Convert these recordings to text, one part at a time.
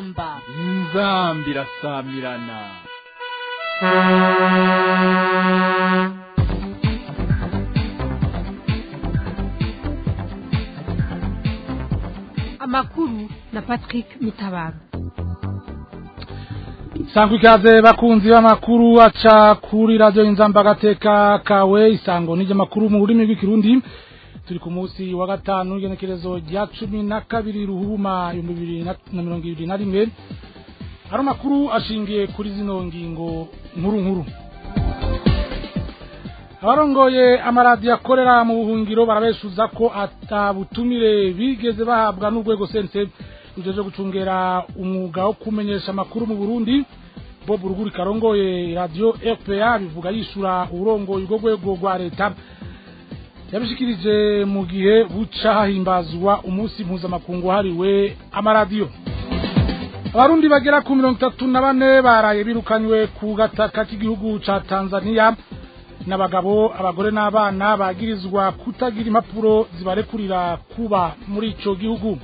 inzamba inzamba irasamirana amakuru na patrick mitabaro sangwa ikaze bakunzi b'amakuru aca kuri radiyo inzamba agateka kawe isango n'ijyamakuru mu rurimi rw'ikirundi turi ku munsi wa gatanu igenekerezo rya cumi na kabiri ruhuma ibihumbi bibiri na mirongo ibiri na rimwe hari amakuru ashingiye kuri zino ngingo nkuru nkuru abarongoye amaradiyo akorera mu buhungiro barabeshuza ko atabutumire bigeze bahabwa n'urwego sense rujeje gucungera umwuga wo kumenyesha amakuru mu burundi bob ruguri karongoye radiyo rpa bivuga yishura uburongoye ubwo rwego rwa leta yabishikirije mu gihe buca hahimbazwa umunsi mpuzamakungu wahariwe amaradiyo abarundi bagera ku mirongo itatu na bane baraye birukanywe ku gataka k'igihugu ca tanzania n'abagabo abagore n'abana bagirizwa kutagira impapuro zibarekurira kuba muri ico gihugu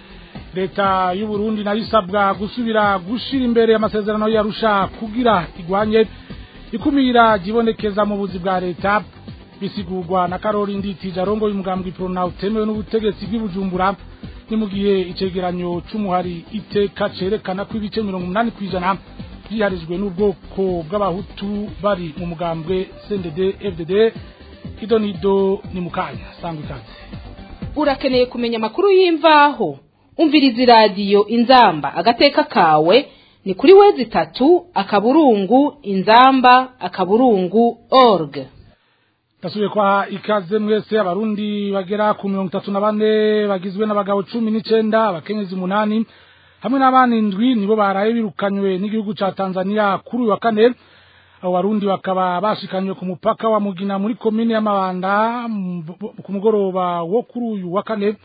leta y'u Burundi nayo isabwa gusubira gushira imbere amasezerano yarusha kugira igwanye ikumira gibonekeza mu buzi bwa leta bisigurwa na Karori Nditije arongo y'umugambwe Prona utemewe n'ubutegetsi bw'ibujumbura ni mu gihe icegeranyo c'umuhari iteka cerekana ko ibice 80 kwijana byiharijwe n'ubwoko bw'abahutu bari mu mugambwe CNDD FDD idonido ni mukanya sangwa ikaze urakeneye kumenya amakuru y'imvaho umviriza iradiyo inzamba agateka kawe ni kuri wezi itatu akaburungu inzamba akaburungu org Tasubiye kwa ikaze mwese abarundi bagera ku mirongo itatu na bane bagizwe n'abagabo cumi n'icenda abakenyezi umunani hamwe n'abana indwi nibo baraye birukanywe n'igihugu ca Tanzania kuri uyu wa kane abo barundi bakaba bashikanywe ku mupaka wa Mugina muri komine y'Amabanda ku mugoroba wo kuri uyu wa kane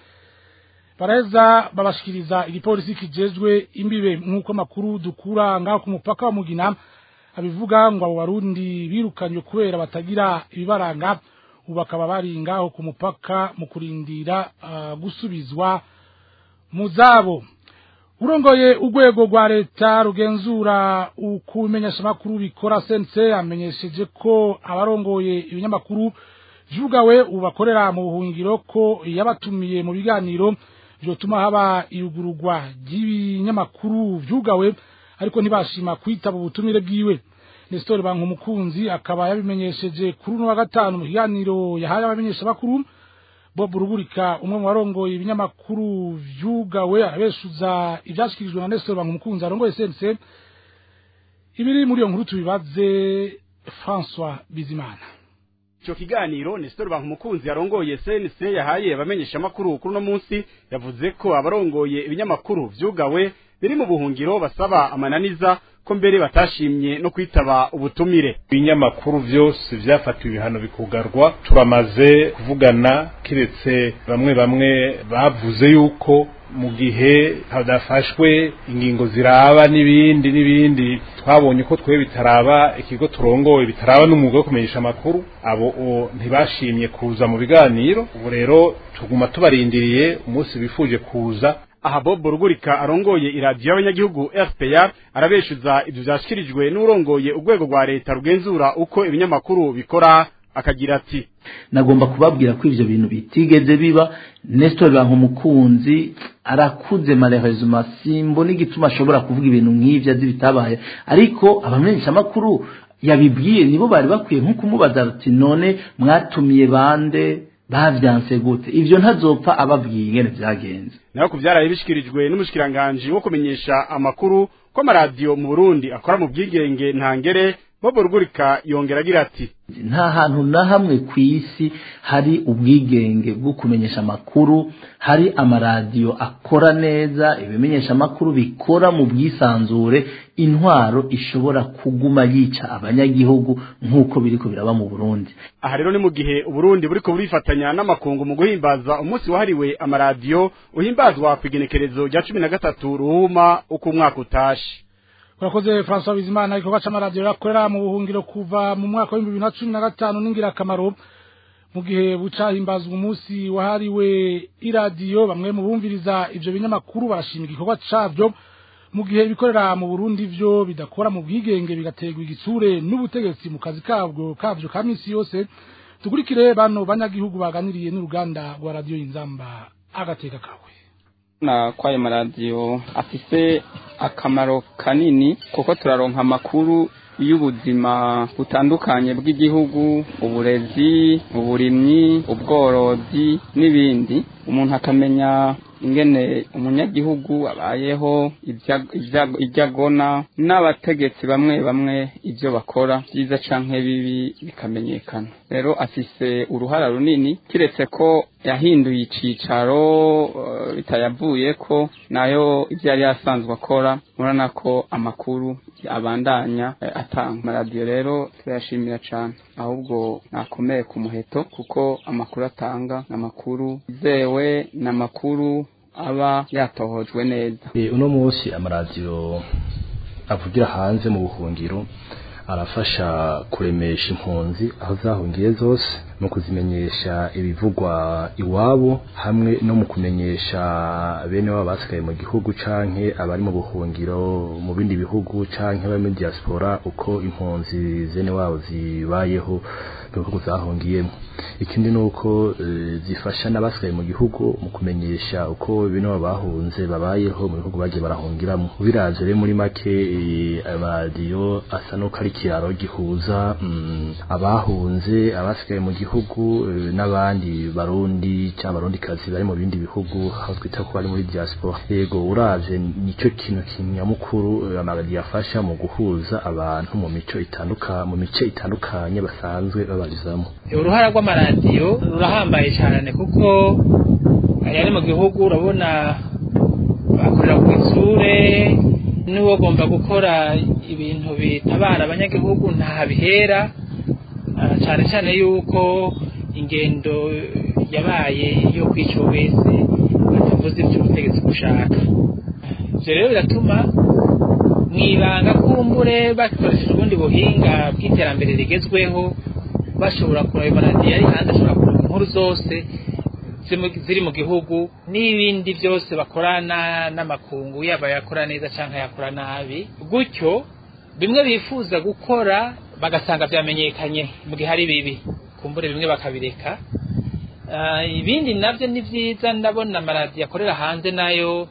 baraheza babashikiriza igipolisi kijejwe imbibe nk'uko amakuru dukura ngaho ku mupaka wa Mugina abivuga ngo abo barundi birukanywe kubera batagira ibibaranga ubu bakaba bari ngaho ku mupaka mu kurindira uh, gusubizwa mu zabo urongoye urwego rwa leta rugenzura ukumenyesha amakuru bikora sense amenyesheje ko abarongoye ibinyamakuru vyugawe ubu bakorera mu buhungiro ko yabatumiye mu biganiro vyotuma haba iyugururwa ry'ibinyamakuru vyugawe ariko ntibashima kwitaba ubutumire bwiwe Nestor Bankumukunzi akaba yabimenyesheje kuri uno wa gatanu mu kiganiro yahaye abamenyesha bakuru Bob Rugurika umwe mu barongoye ibinyamakuru vyugawe abeshuza ivyashikirijwe na Nestor Bankumukunzi arongoye sense ibiri muri iyo nkuru tubibaze François Bizimana Ico kiganiro Nestor Bankumukunzi arongoye CNC yahaye abamenyesha makuru kuri no munsi yavuze ko abarongoye ibinyamakuru vyugawe biri mu buhungiro basaba amananiza ko mbere batashimye no kwitaba ubutumire ibinyamakuru vyose vyafatiwe ibihano bikugarwa turamaze kuvugana kiretse bamwe bamwe bavuze yuko mu gihe hadafashwe ingingo ziraba n'ibindi n'ibindi twabonye ko twe bitaraba ikigo turongoye bitaraba n'umwuga wo kumenyesha amakuru abo ntibashimye kuza mu biganiro ubu rero tuguma tubarindiriye umunsi bifuje kuza aha Bob Rugurika arongoye iradiyo y'abanyagihugu RPA arabeshuza ivyo vyashikirijwe n'urongoye urwego rwa leta rugenzura uko ibinyamakuru bikora akagira ati nagomba kubabwira ko ivyo bintu bitigeze biba Nestor Bankumukunzi arakuze malheureusement simbona igituma ashobora kuvuga ibintu nk'ivyo azi bitabaye ariko abamenyesha makuru yabibwiye nibo bari bakwiye nko kumubaza ati none mwatumiye bande bavyanse gute ivyo ntazopfa ababwiye ingene vyagenze naho kuvyaraye bishikirijwe n'umushikiranganje wo kumenyesha amakuru ko amaradiyo mu Burundi akora mu bwigenge ntangere Bobo Rugurika yongera agira ati nta hantu na hamwe ku isi hari ubwigenge bwo kumenyesha amakuru hari amaradiyo akora neza ibimenyesha amakuru bikora mu bwisanzure intwaro ishobora kuguma yica abanyagihugu nk'uko biriko biraba mu Burundi aha rero ni mu gihe uburundi buriko burifatanya n'amakungu mu guhimbaza umunsi wahariwe amaradiyo uhimbazwa ku igenekerezo rya cumi na gatatu ruhuma uko umwaka utashe urakoze François Bizimana igikorwa c'amaradiyo yakorera mu buhungiro kuva mu mwaka wa 2015 n'ingirakamaro mu gihe buca himbazwa umunsi wahariwe iradiyo bamwe mu bumviriza ivyo binyamakuru barashima igikorwa cavyo mu gihe ibikorera mu Burundi vyo bidakora mu bwigenge bigategwa igitsure n'ubutegetsi mu kazi kabwo kavyo ka misi yose tukurikire bano banyagihugu baganiriye n'uruganda rwa radio Inzamba agateka kawe na kwayo maradiyo afise akamaro kanini kuko turaronka amakuru y'ubuzima butandukanye bw'igihugu uburezi uburimyi ubworozi n'ibindi umuntu akamenya ingene umunyagihugu abayeho ibyo agona n'abategetsi bamwe bamwe ibyo bakora byiza canke bibi bikamenyekana rero afise uruhara runini kiretse ko yahinduye icicaro bitayavuye ko nayo ibyo yari yasanzwe akora murabona ko amakuru abandanya atanga amaradiyo rero turayashimira cyane ahubwo nakomeye ku muheto kuko amakuru atanga ni amakuru yizewe ni amakuru aba yatohojwe neza uno munsi amaradiyo avugira hanze mu buhungiro arafasha kuremesha impunzi aho zahungiye zose mu kuzimenyesha ibivugwa iwabo hamwe no mu kumenyesha bene wabo basigaye mu gihugu canke abari mu buhungiro mu bindi bihugu canke abari muri diaspora uko impunzi zene wabo zibayeho mu bihugu zahungiyemo ikindi ni uko zifasha n'abasigaye mu gihugu mu kumenyesha uko bene wabo bahunze babayeho mu bihugu bagiye barahungiramo biravye rero muri make amaradiyo asa n'uko ari ikiraro gihuza abahunze abasigaye mu gihugu n'abandi barundi cyangwa abarundi kazi bari mu bindi bihugu aho twita ko bari muri diaspora yego uravye nicyo kintu kinyamukuru amaradiyo afasha mu guhuza abantu mu mico itanduka mu mice itandukanye basanzwe babarizamo uruhara rw'amaradiyo rurahambaye cyane kuko ari mu gihugu urabona bakorera ku isure n'uwo agomba gukora ibintu bitabara abanyagihugu ntahabihera cyane cyane yuko ingendo yabaye yo kwica wese batavuze iby'ubutegetsi gushaka ibyo rero biratuma mu ibanga kumbure bakoresheje ubundi buhinga bw'iterambere rigezweho bashobora kureba amaradiyo ari hanze ashobora kureba inkuru zose ziri mu gihugu n'ibindi byose bakorana n'amakungu yaba yakora neza cyangwa yakora nabi gutyo bimwe bifuza gukora bagasanga byamenyekanye mu gihe ari bibi kumbure bimwe bakabireka ibindi nabyo ni byiza ndabona amaradiyo akorera hanze nayo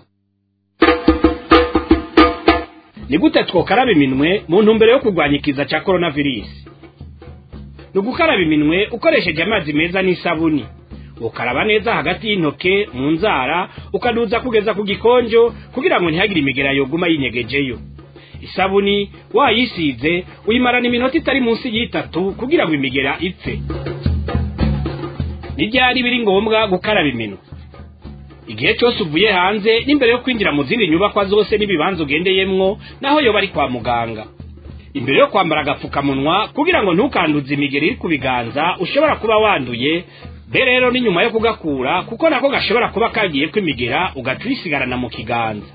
ni gute twokaraba iminwe mu ntumbero yo kurwanya ikiza cya korona virusi ni ugukaraba iminwe ukoresheje amazi meza n'isabuni ukaraba neza hagati y'intoke mu nzara ukaduza kugeza ku gikonjo kugira ngo ntihagire imigera yoguma yinyegejeyo isabuni wayisize uyimarana iminota itari munsi y'itatu kugira ngo imigera ipfe n'ibyari biri ngombwa gukaraba iminwe igihe cyose uvuye hanze n'imbere yo kwinjira mu zindi nyubakwa zose n'ibibanza ugendeyemwo naho yo bari kwa muganga imbere yo kwambara agapfukamunwa kugira ngo ntukanduze imigeri iri ku biganza ushobora kuba wanduye be rero ni nyuma yo kugakura kuko nako gashobora kuba kagiye kwimigera ugaca uyisigarana mu kiganza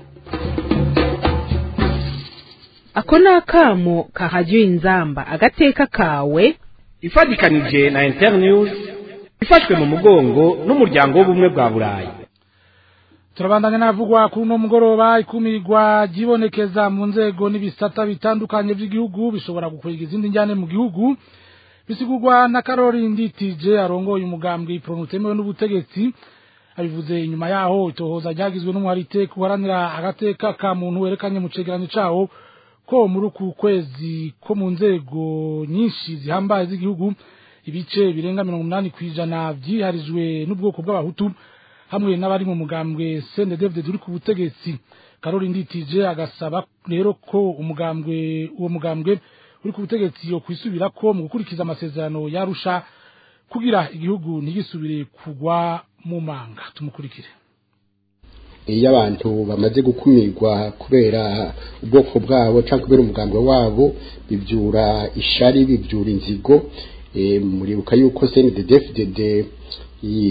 ako ni akamo kahajya inzamba agateka kawe ifatikanije na internews ifashwe mu mugongo n'umuryango w'ubumwe bwa burayi turabandanya navugwa kuri uno mugoroba ikumirwa ryibonekeza mu nzego n'ibisata bitandukanye by'igihugu bishobora gukwega izindi njyane mu gihugu bisigurwa na Karori Nditije arongoye umugambwe pronutemewe n'ubutegetsi abivuze inyuma yaho itohoza ryagizwe n'umuharite kuharanira agateka ka muntu werekanye mu cegeranyo cawo ko muri uku kwezi ko mu nzego nyinshi zihambaye z'igihugu ibice birenga mirongo umunani kw'ijana vyiharijwe n'ubwoko bw'abahutu hamwe n'abari mu mugambwe CNDD uri ku butegetsi Karori Nditije agasaba rero ko umugambwe uwo mugambwe uri ku butegetsi yo kwisubira ko mu gukurikiza amasezerano yarusha kugira igihugu ntigisubire kugwa mu manga tumukurikire iyo abantu bamaze gukumirwa kubera ubwoko bwabo cyangwa kubera umugambwe wabo bibyura ishari bibyura inzigo muribuka yuko CNDD-FDD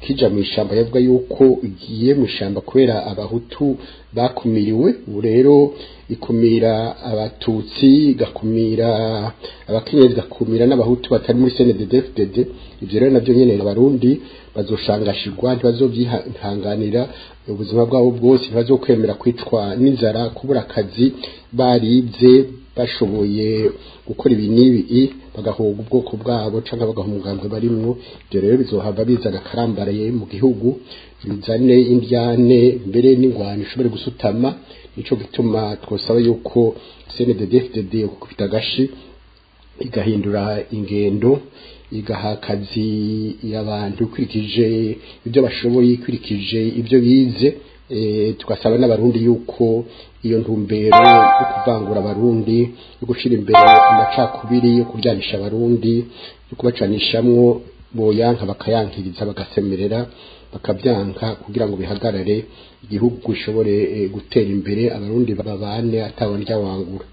kija mu ishamba yavuga yuko igiye mu ishamba kubera abahutu bakumiriwe ubu rero ikumira abatutsi igakumira abakenyezi igakumira n'abahutu batari muri CNDD-FDD ivyo rero navyo nyene abarundi bazoshangashirwa ntibazovyihanganira ubuzima bwabo bwose ntibazokwemera kwicwa n'inzara kubura akazi baribye bashoboye gukora ibi n'ibi bagahoga ubwoko bwabo cyangwa bagaha umugambwe barimwo ibyo rero bizohava bizana akarambaraye mu gihugu bizane indyane mbere n'ingwano ishobore gusutama nico gituma twosaba yuko CNDD-FDD gukubita agashi igahindura ingendo igaha akazi y'abantu ikurikije ibyo bashoboye ikurikije ibyo bize tugasaba n'abarundi yuko iyo ntumbero yo kuvangura abarundi yo gushyira imbere amacakubiri yo kuryanisha abarundi yo kubacanishamwo boyanka bakayankiriza bagasemerera bakabyanka kugira ngo bihagarare igihugu gishobore gutera imbere abarundi babane atabona wangura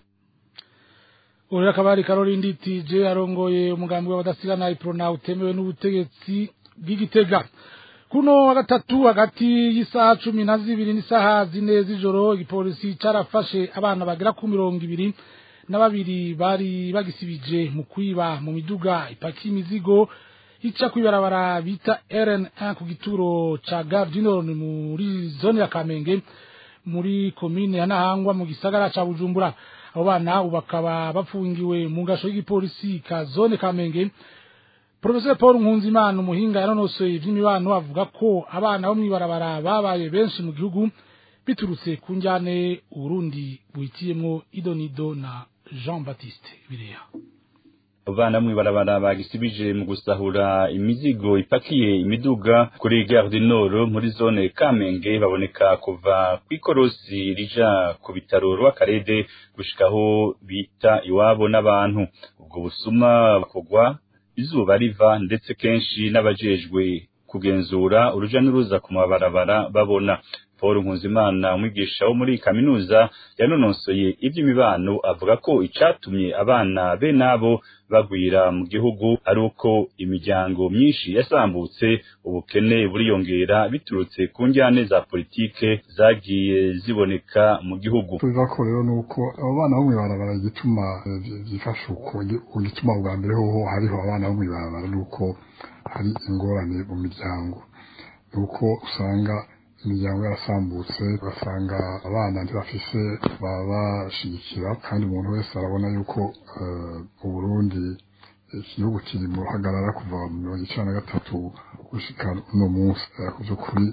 Uri akabari Caroline TJ arongoye umugambi w'abadasigana iprona utemewe n'ubutegetsi bw'igitega kuno wa gatatu hagati y'isaha cumi na zibiri n'isaha zine z'ijoro igipolisi carafashe abana bagera ku mirongo ibiri na babiri bari bagisibije mu kwiba mu miduga ipaki imizigo ica kwibarabara bita RN1 ku gituro ca Gare du Nord muri zone ya Kamenge muri komine ya Nahangwa mu gisagara ca Bujumbura abo bana bakaba bafungiwe mu gasho y'igipolisi ka zone Kamenge Professor Paul Nkunzimana umuhinga yanonosoye ivy'imibano avuga ko abana bo mwibarabara babaye benshi mu gihugu biturutse ku njyane Urundi buhitiyemwo Idonido na Jean Baptiste Bireha abana mwibarabara bagisibije mu gusahura imizigo ipakiye imiduga kuri Gare du Nord muri zone Kamenge baboneka kuva kw'ikorosi rija ku bitaro rw'akarede gushikaho bita iwabo n'abantu ubwo busuma bakogwa izuba riva ndetse kenshi n'abajejwe kugenzura uruja n'uruza ku mabarabara babona Paul Nkuzimana umwigisha wo muri kaminuza yanonosoye iby'imibano avuga ko icatumye abana be nabo bagwira mu gihugu ari uko imiryango myinshi yasambutse ubukene buriyongera biturutse ku njyane za politike zagiye ziboneka mu gihugu tuza ko rero nuko abo bana bo mwibarabara igituma byifasha uko igituma bwa mbere hoho hariho abana bo mwibarabara nuko hari ingorane mu miryango nuko usanga imiryango yarasambutse ugasanga abana ntibafise babashigikira kandi umuntu wese arabona yuko uburundi igihugu kiri mu ruhagarara kuva mu mirongo icenda na gatatu gushika uno munsi ku by'ukuri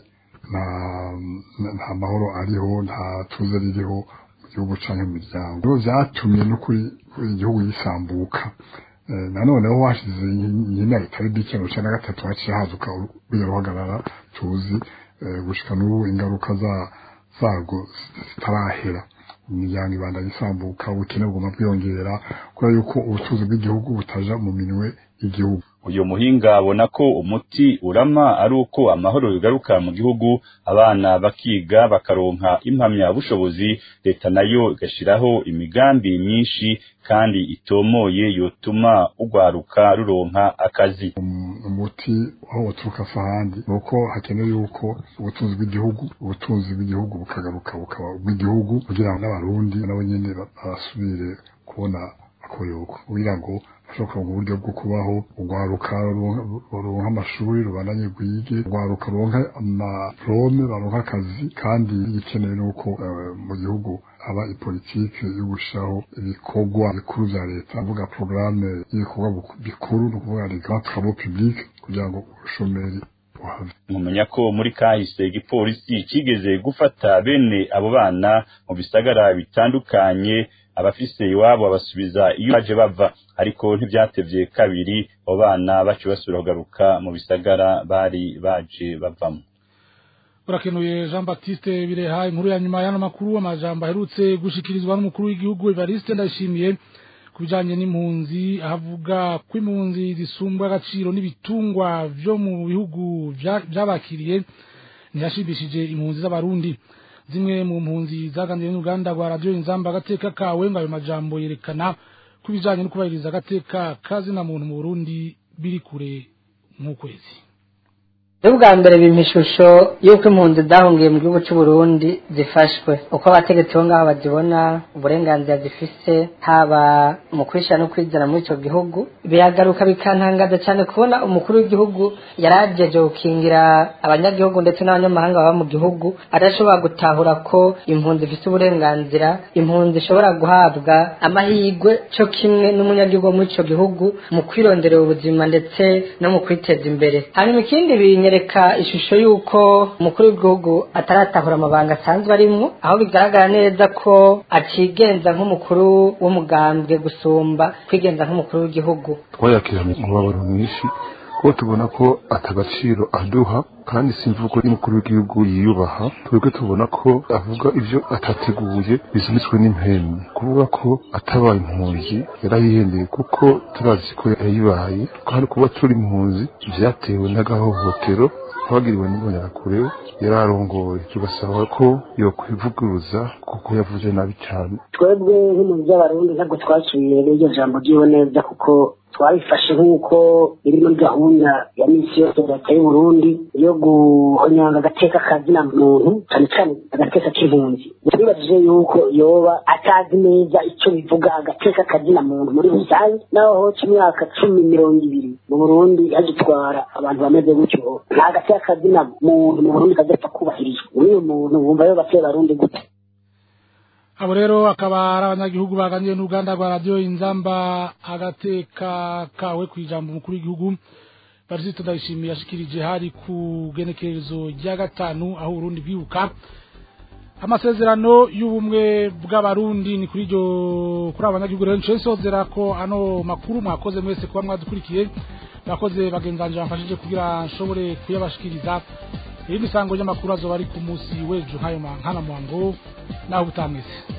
nta mahoro ariho nta tuze ririho mu gihugu canke mu miryango rero vyatumye n'ukuri igihugu gisambuka nanone ho hashize nk'imyaka itari mike mirongo icenda na gatatu haciye hazuka ruriya ruhagarara tuzi gushika n'ubu ingaruka zarwo zitarahera imiryango ibandanya isambuka ubukene buguma bwiyongera kubera yuko ubucuruzi bw'igihugu butaja mu minwe y'igihugu uyu muhinga abona ko umuti urama ari uko amahoro bigaruka mu gihugu abana bakiga bakaronka impamya bushobozi leta nayo igashiraho imigambi myinshi kandi itomoye yotuma urwaruka ruronka akazi umuti aho buturuka si ahandi ni uko hakenewe yuko ubutunzi bw'igihugu ubutunzi bw'igihugu bukagaruka bukaba ubw'igihugu kugira ngo n'abarundi nabo nyene basubire kubona akoyoko kugira ngo bashobora kuronka uburyo bwo kubaho urwaruka ruronka amashuri rubandanye rwige urwaruka ruronka amaprome baronka akazi kandi igikenewe ni uko mu gihugu haba ipolitike yo gushiraho ibikorwa bikuru vya leta avuga porogaramu y'ibikorwa bikuru ni ukuvuga les grands travaux publics kugira ngo ubushomeri mumenya ko muri kahise igipolisi kigeze gufata bene abo bana mu bisagara bitandukanye abafise iwabo abasubiza iyo baje bava ariko ntivyatevye kabiri abo bana baciye basubira kugaruka mu bisagara bari baje bavamo urakenuye Jean Baptiste Bireha inkuru ya nyuma y'ano makuru amajambo aherutse gushikirizwa n'umukuru w'igihugu Evariste Ndayishimiye kubijanye n'impunzi ahavuga ko impunzi zisumbwa agaciro n'ibitungwa vyo mu bihugu vyabakiriye ntiyashibishije impunzi z'abarundi zimwe mu mpunzi zaganiriye n'uruganda rwa radiyo inzamba agateka kawe ngo ayo majambo yerekana ko ibijanye no kubahiriza agateka kazina muntu mu burundi biri kure nk'ukwezi rero bwa mbere bimpa ishusho y'uko impunzi zahungiye mu gihugu cy'u Burundi zifashwe uko abategetsi bo ngaho bazibona uburenganzira zifise haba mu kwishyira no kwizana muri icyo gihugu biragaruka bikantangaza cyane kubona umukuru w'igihugu yarageje gukingira abanyagihugu ndetse n'abanyamahanga baba mu gihugu adashobora gutahura ko impunzi ifite uburenganzira impunzi ishobora guhabwa amahirwe cyo kimwe n'umunyagihugu wo muri icyo gihugu mu kwironderera ubuzima ndetse no mu kwiteza imbere hanyuma ikindi binyereka ishusho y'uko umukuru w'igihugu ataratahura amabanga asanzwe arimwo aho bigaragara neza ko akigenza nk'umukuru w'umugambwe gusumba kwigenza nk'umukuru w'igihugu twayakiranye umubabaro mwinshi kuko tubona ko atagaciro aduha kandi simvugo y'umukuru w'igihugu yiyubaha twebwe tubona ko avuga ibyo atateguye bizunitswe n'impembe kuvuga ko atabaye impunzi yarayihendeye kuko turazi ko yayibaye kandi kuba turi impunzi vyatewe n'agahohotero twagiriwe n'imbonerakure yararongoye tugasaba ko yokwivuguruza kuko yavuze nabi cyane twebwe nk'impunzi z'abarundi ntabwo twakiriye n'iryo jambo ryiwe neza kuko twabifashe nk'uko iri muri gahunda ya misi yose leta y'u Burundi yo guhonyanga agateka kazina muntu cyane cyane agateka k'impunzi twibajije yuko yoba atazi neza icyo bivuga agateka kazina muntu muri rusange naho hoca imyaka cumi mirongo ibiri mu Burundi hagitwara abantu bameze gutyo nta gateka kazina muntu mu Burundi kazapfa kubahirizwa uyu muntu wumva yo bateye barundi gute abo rero akaba ari abanyagihugu baganiriye n'uruganda rwa radiyo inzamba agateka kawe ku ijambo umukuru w'igihugu barisito ndayishimiye yashikirije hari ku genekerezo rya gatanu aho urundi bwibuka amasezerano y'ubumwe bw'abarundi ni kuri iryo kuri abo banyagihugu rero nce nsozera ko ano makuru mwakoze mwese kuba mwadukurikiye mwakoze bagenzanje bamfashije kugira nshobore kuyabashikiriza irindi sango ry'amakuru azoba ari ku munsi w'ejo nk'ayo nkana muhango naho utamwese